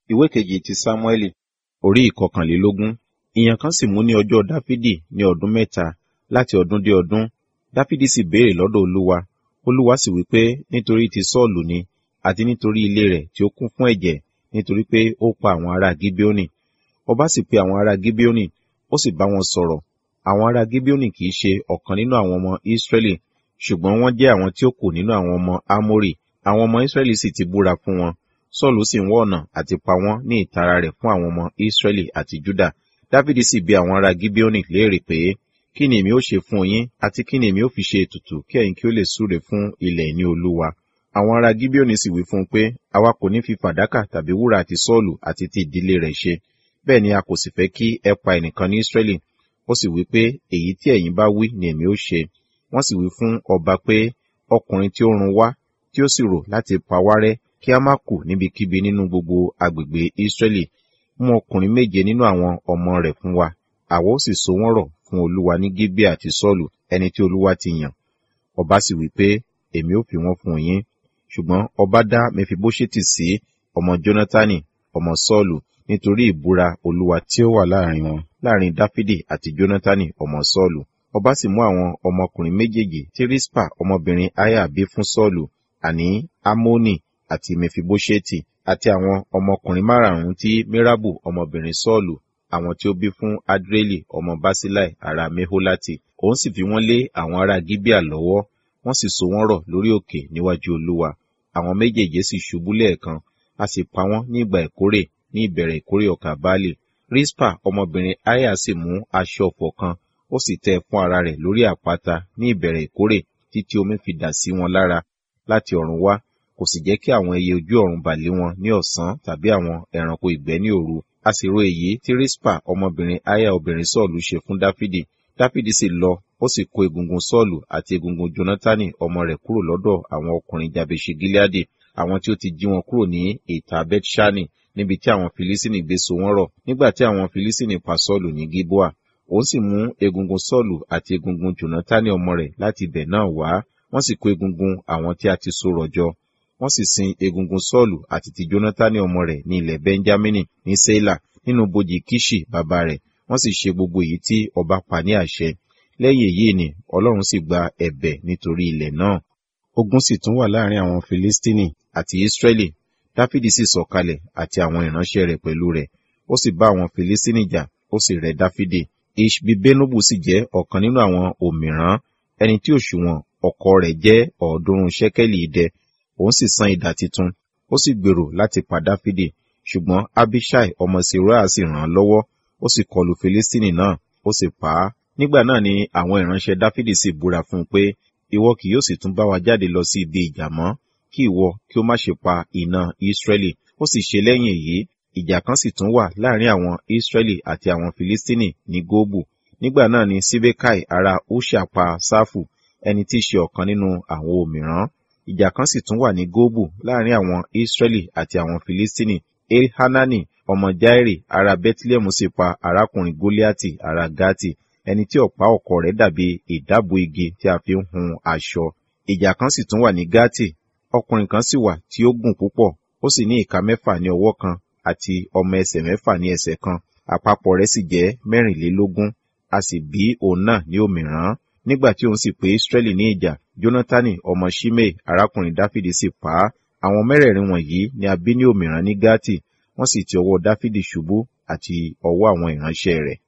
ìwé kejì ti sámúẹ́lì orí ìkọkànlélógún ìyàn kan sì mú ní ọjọ́ dáfídì ní ọdún mẹ́ta láti ọdún dé ọdún dáfídì sì béèrè lọ́dọ̀ olúwa olúwa sì wí pé nítorí ti sọ́ọ̀lù ni àti nítorí ilé rẹ̀ tí ó kún fún ẹ̀jẹ̀ nítorí pé ó pa àwọn ará gíbíónì ọba sì pe àwọn ará gíbíónì ó sì bá wọn sọ̀rọ̀ àwọn ará gíbíónì kì í ṣe ọ̀kan nínú àwọn ọmọ ísírẹ́lì ṣùgbọ́n wọ́n jẹ́ àwọn tí ó kù nínú àwọn ọmọ ámórì àwọn ọmọ ísírẹ́lì sì ti búra fún wọn sọ́ọ̀lù sì ń wá ọ̀nà àti pa wọ́n ní ìtara rẹ̀ fún àwọn ọmọ ísírẹ́lì àti júdà dáfídì sì bi àwọn ará gíbíónì léèrè pé kí ni èmi ó ṣe fún yín àti kí ni èmi ó fi ṣe ètùtù kí ẹ̀yin kí ó lè súre fún ilẹ̀ ìní olúwa àwọn ará gíbíónì sì wí fún un pé àwa kò ní fi fàdákà tàbí wúrà àti sọ́ọ̀lù àti ti ìdílé rẹ̀ ṣe bẹ́ẹ̀ ni a kò sì fẹ́ kí ẹ pa ẹnìkan ní ísírẹ́lì ó sì wí pé èyí tí ẹ̀yin bá wí ni èmi ó ṣe wọ́n sì wí fún ọba pé ọkùnrin tí ó run wá tí ó sì rò láti pa wá rẹ́ kí a má kù níbikíbi nínú gbogbo agbègbè ísírẹ́lì mú ọkùnrin méje nínú àwọn ọmọ rẹ̀ fún wa àwa ó sì so wọ́n rọ̀ fún olúwa ní gíbíà àti sọ́ọ̀lù ẹni tí olúwa ti yàn ọba sì wí pé èmi ó fi wọ́n fún yín ṣùgbọ́n ọba dá mẹfibóṣẹ́tì sí ọmọ jónátánì ọmọ sọ́ọ̀lù nítorí ìbúra olúwa tí ó wà láàrin wọn láàrin dáfídì àti jónátánì ọmọ sọ́ọ̀lù ọba sì mú àwọn ọmọkùnrin méjèèjì tí ríspà ọmọbìnrin aya bí fún sọ́ọ̀lù àní amónì àti mẹfibóṣẹ́tì àti àwọn ọmọkùnrin márààrún tí mirabu ọmọbìnrin sọ́ọ̀lù àwọn tí ó bí fún adreli ọmọ basilai ará meholati òun sì fi wọ́n lé àwọn ará gibea lọ́wọ́ wọ́n sì so wọ́n rọ̀ lórí òkè níwájú olúwa àwọn méjèèjì sì ṣubú lẹ́ẹ̀kan a sì pa wọ́n ní ìgbà ìkórè ní ìbẹ̀rẹ̀ ìkórè ọkà baálé rispa ọmọbìnrin aya sì mú aṣọ ọ̀fọ̀ kan ó sì tẹ́ fún ara rẹ̀ lórí àpáta ní ìbẹ̀rẹ̀ ìkórè títí omi fi dà sí wọn lára láti ọ̀run wá kò sì jẹ́ kí àwọn ẹyẹ ojú ọ̀run bà lé wọn ní ọ̀sán tàbí àwọn ẹranko ìgbẹ́ ní òru a sì ro èyí tí rispa ọmọbìnrin aya obìnrin sọ́ọ̀lù ṣe fún dáfídì dáfídì sì lọ ó sì kó egungun sọ́ọ̀lù àti egungun jonatani ọmọ rẹ̀ kúrò lọ́dọ̀ àwọn ọkùnrin jabeṣe gileadi àwọn tí ó ti jí wọn kúrò ní ìta bethshani níbi tí àwọn filisini gbé so wọ́n rọ̀ nígbà tí àwọn filisini pa sọ́ọ̀lù ní gilboa òun sì mú egungun sọ́ọ̀lù àti egungun jonatani ọmọ rẹ̀ láti ibẹ̀ náà wá wọ́n sì kó egungun àwọn tí a ti so rọ̀ jọ wọ́n sì sin egungun sọ́ọ̀lù àti ti jonatani ọmọ rẹ̀ ní ilẹ̀ benjamini ní seila nínú bojì kishi bàbá rẹ̀ wọ́n sì ṣe gbogbo èyí tí ọba pa ní àṣẹ lẹ́yìn èyí ni ọlọ́run sì gba ẹ̀bẹ̀ nítorí ilẹ̀ náà ogun sì tún wà láàrin àwọn filistini àti israeli dáfídì sì sọ̀kalẹ̀ àti àwọn ìránṣẹ́ rẹ̀ pẹ̀lú rẹ̀ ó sì bá àwọn filistini jà ó sì rẹ̀ dáfídì ishbibenobu sì jẹ́ ọ̀kan nínú àwọn òmìrán ẹni tí òṣùwọ̀n ọkọ rẹ̀ jẹ́ ọ̀ọ́dúnrún ṣẹ́kẹ́lì idẹ òun sì san idà titun ó sì gbèrò láti pa dáfídì ṣùgbọ́n abishai ọmọ seruah sì ràn án lọ́wọ́ ó sì kọlù filistini náà ó sì pa á nígbà náà ni àwọn ìránṣẹ́ dáfídì sì búra fún un pé ìwọ kì yóò sì tún bá wa jáde lọ sí ibi ìjà mọ́ kí ìwọ kí ó má ṣe pa iná ísírẹ́lì ó sì ṣe lẹ́yìn èyí ìjà kan sì tún wà láàrin àwọn ísírẹ́lì àti àwọn filistini ní góòbù nígbà náà ni sibekai ará húṣà pa sáfù ẹni tí í ṣe ọ̀kan nínú àwọn òmìrán ìjà kan sì tún wà ní góòbù láàrin àwọn ísírẹ́lì àti àwọn filistini elhanani ọmọ jairi ará bethlehem sì pa arákùnrin goliati ará gati ẹni tí ọ̀pá ọ̀kọ̀ rẹ̀ dàbí ìdábò igi tí a fi ń hun aṣọ ìjà kan sì tún wà ní gati ọkùnrin kan sì wà tí ó gùn púpọ̀ ó sì ní ìka mẹ́fà ní ọwọ́ kan àti ọmọ ẹsẹ̀ mẹ́fà ní ẹsẹ̀ kan àpapọ̀ rẹ̀ sì jẹ́ mẹ́rìnlélógún a sì bí òun náà ní òmìrán nígbà tí òun sì pé israẹli ní ìjà jonathan ọmọ shimei arákùnrin dáfídì sì pa á àwọn mẹ́rẹ̀ẹ̀rin wọ̀nyí ni a bí ní òmìrán ní gati wọ́n sì ti ọwọ́ dáfídì ṣubú àti ọwọ́ àwọn ìránṣẹ́ rẹ̀